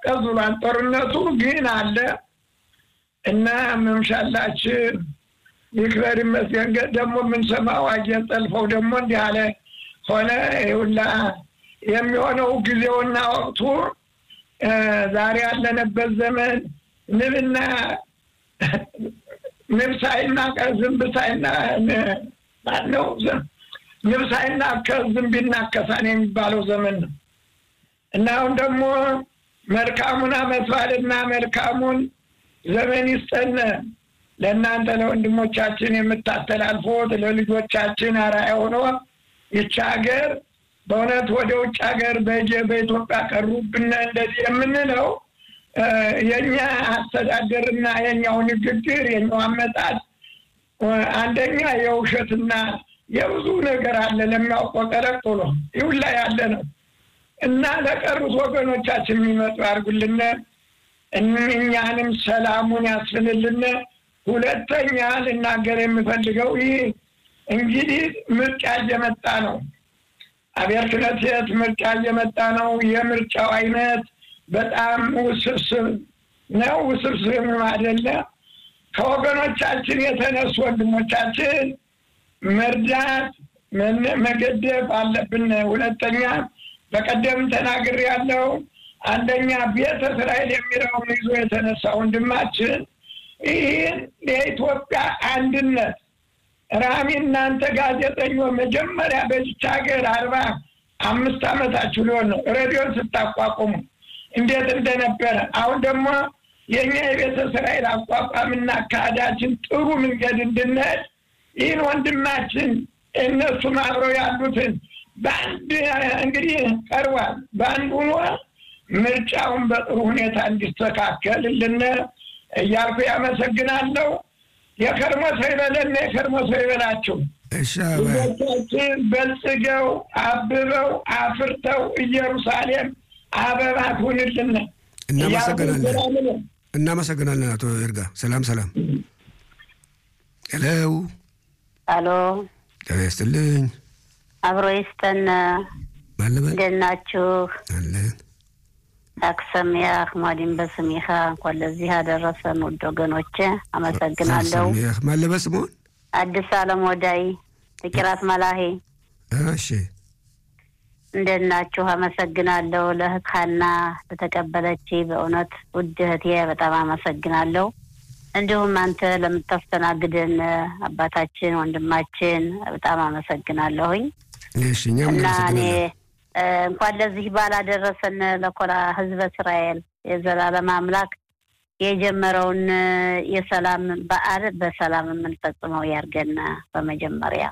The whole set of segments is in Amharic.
ቀዝ ብሏል። ጦርነቱ ግን አለ እና መምሻላችን ይክበር ይመስገን። ደግሞ የምንሰማው አየር ጠልፈው ደግሞ እንዲህ አለ ሆነ ይሁላ የሚሆነው ጊዜውና ወቅቱ ዛሬ ያለንበት ዘመን ንብና ንብ ሳይና ዝንብ ሳይና ማነው ንብ ሳይና ከዝንብ ይናከሳን የሚባለው ዘመን ነው እና አሁን ደግሞ መልካሙን አመት በዓልና መልካሙን ዘመን ይስጠን። ለእናንተ ለወንድሞቻችን የምታስተላልፎት ለልጆቻችን አርአያ ሆኖ ይቺ ሀገር በእውነት ወደ ውጭ ሀገር በኢትዮጵያ ቀሩብን እንደዚህ የምንለው የእኛ አስተዳደርና የኛው ንግግር የኛው አመጣጥ አንደኛ የውሸትና የብዙ ነገር አለ ለሚያውቀው ጠለቅ ብሎ ይሁን ላይ ያለ ነው እና ለቀሩት ወገኖቻችን የሚመጡ ያርጉልን፣ እኛንም ሰላሙን ያስፍንልን። ሁለተኛ ልናገር የምፈልገው ይህ እንግዲህ ምርጫ እየመጣ ነው። አብሔር ክነሴት ምርጫ እየመጣ ነው። የምርጫው አይነት በጣም ውስብስብ ነው። ውስብስብ አይደለ ከወገኖቻችን የተነሱ ወንድሞቻችን መርዳት መገደብ አለብን። ሁለተኛ በቀደም ተናግር ያለው አንደኛ ቤተ እስራኤል የሚለውን ይዞ የተነሳ ወንድማችን ይህን የኢትዮጵያ አንድነት ራሚ እናንተ ጋዜጠኞች መጀመሪያ በዚች ሀገር አርባ አምስት ዓመታችሁ ሊሆን ነው ሬዲዮን ስታቋቁሙ እንዴት እንደነበረ አሁን ደግሞ የእኛ የቤተ እስራኤል አቋቋምና አካሄዳችን ጥሩ መንገድ እንድንሄድ ይህን ወንድማችን እነሱም አብረው ያሉትን በአንድ እንግዲህ ቀርቧል። በአንድ ሆኖ ምርጫውን በጥሩ ሁኔታ እንዲስተካከልልን እያልኩ ያመሰግናለሁ። የከርሞ ሰው ይበለን፣ የከርሞ ሰው ይበላችሁ። ልጆቻችን በልጽገው አብበው አፍርተው ኢየሩሳሌም አበባ ትሁንልን። እናመሰግናለን። እናመሰግናለን አቶ ይርጋ። ሰላም ሰላም። ሄሎ አሎ፣ ጤና ይስጥልኝ። አብሮ ይስጠን። ማለበል እንዴት ናችሁ? አለን አክሰሚያህ ሟዲን በስሚኻ እንኳን ለዚህ ያደረሰን ውድ ወገኖቼ አመሰግናለሁ። ሰሚያህ ማለበል ስምኦን አዲስ አለም ወዳይ ጥቂራት መላሄ እሺ እንዴት ናችሁ? አመሰግናለሁ። ለእህት ሀና ለተቀበለች በእውነት ውድ እህቴ በጣም አመሰግናለሁ። እንዲሁም አንተ ለምታስተናግደን አባታችን ወንድማችን በጣም አመሰግናለሁኝ እሺ እኛም እና እኔ እናመሰግናለን። እንኳን ለዚህ በዓል አደረሰን ለኮራ ህዝበ እስራኤል የዘላለም አምላክ የጀመረውን የሰላም በዓል በሰላም የምንፈጽመው ያርገን። በመጀመሪያ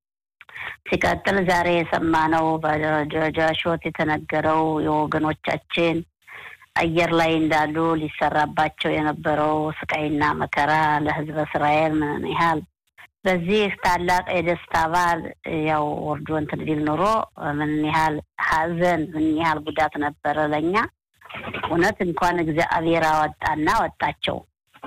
ሲቀጥል ዛሬ የሰማነው በደረጃሾት የተነገረው የወገኖቻችን አየር ላይ እንዳሉ ሊሰራባቸው የነበረው ስቃይና መከራ ለህዝበ እስራኤል ምን ያህል በዚህ ታላቅ የደስታ በዓል ያው ወርዶ እንትን ቢል ኑሮ ምን ያህል ሀዘን ምን ያህል ጉዳት ነበረ ለእኛ። እውነት እንኳን እግዚአብሔር አወጣና ወጣቸው።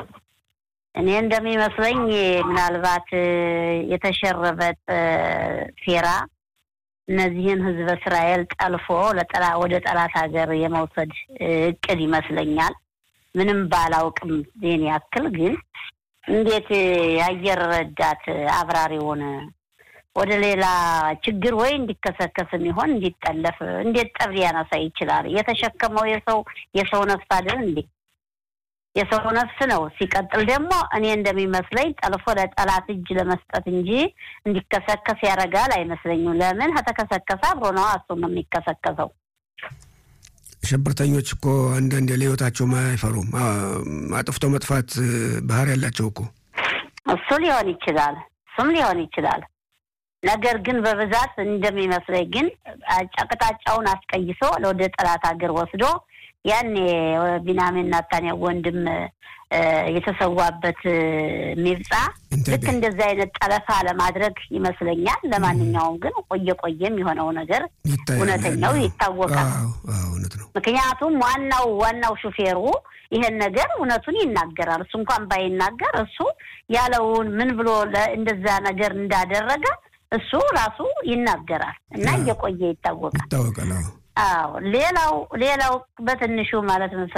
እኔ እንደሚመስለኝ ምናልባት የተሸረበጥ ሴራ እነዚህን ህዝበ እስራኤል ጠልፎ ለጠላ ወደ ጠላት ሀገር የመውሰድ እቅድ ይመስለኛል። ምንም ባላውቅም ዜን ያክል ግን እንዴት የአየር ረዳት አብራሪውን ወደ ሌላ ችግር ወይ እንዲከሰከስም ይሆን እንዲጠለፍ እንዴት ጠብ ሊያነሳ ይችላል? የተሸከመው የሰው የሰው ነፍስ አይደል እንዴ? የሰው ነፍስ ነው። ሲቀጥል ደግሞ እኔ እንደሚመስለኝ ጠልፎ ለጠላት እጅ ለመስጠት እንጂ እንዲከሰከስ ያደርጋል አይመስለኝም። ለምን ከተከሰከሰ አብሮ ነው እሱም የሚከሰከሰው። ሽብርተኞች እኮ አንዳንድ ለህይወታቸውም አይፈሩም። አ- አጥፍቶ መጥፋት ባህሪ ያላቸው እኮ እሱ ሊሆን ይችላል፣ እሱም ሊሆን ይችላል። ነገር ግን በብዛት እንደሚመስለኝ ግን አቅጣጫውን አስቀይሶ ወደ ጠላት ሀገር ወስዶ ያኔ ቢንያሚን ናታንያሁ ወንድም እ፣ የተሰዋበት እ፣ ሚብጻ ኢንተርቪው። ልክ እንደዚህ አይነት ጠለፋ ለማድረግ ይመስለኛል። ለማንኛውም ግን ቆየ ቆየም የሆነው ነገር ይታያል። እውነተኛው ይታወቃል። አዎ፣ አዎ፣ እውነት ነው። ምክንያቱም ዋናው ዋናው ሹፌሩ ይሄን ነገር እውነቱን ይናገራል። እሱ እንኳን ባይናገር እሱ ያለውን ምን ብሎ ለ- እንደዛ ነገር እንዳደረገ እሱ ራሱ ይናገራል እና አዎ። እየቆየ ይታወቃል። ይታወቃል። አዎ አዎ ሌላው ሌላው በትንሹ ማለት